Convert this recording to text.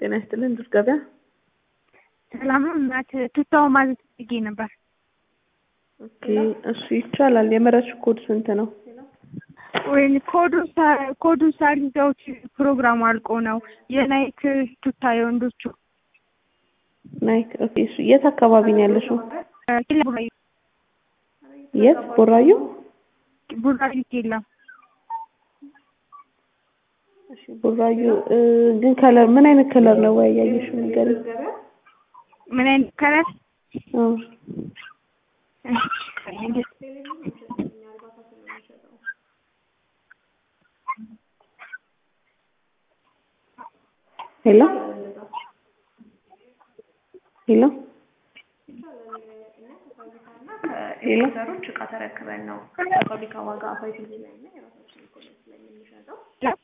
ጤና ይስጥልን ዱር ገበያ። ሰላም ነው እናት ቱታው ማዘዝ ፈልጌ ነበር። ኦኬ እሱ ይቻላል። የመረጥሽው ኮድ ስንት ነው? ወይ ኮዱን ሳ- ኮዱን ሳልይዘውት ፕሮግራሙ አልቆ ነው የናይክ ቱታ የወንዶቹ ናይክ ኦኬ። እሱ የት አካባቢ ነው ያለሽው? ኬላ ቡራዩ የት ቦራዩ? ቡራዩ ኬላ እሺ ቡራዩ እ፣ ግን ከለር ምን አይነት ከለር ነው ወይ ያየሽው ነገር? ምን አይነት ከለር አዎ ሄሎ ሄሎ ሄሎ ሄሎ እቃ ተረክበን ነው ከፋብሪካ ዋጋ ፋይቲንግ ላይ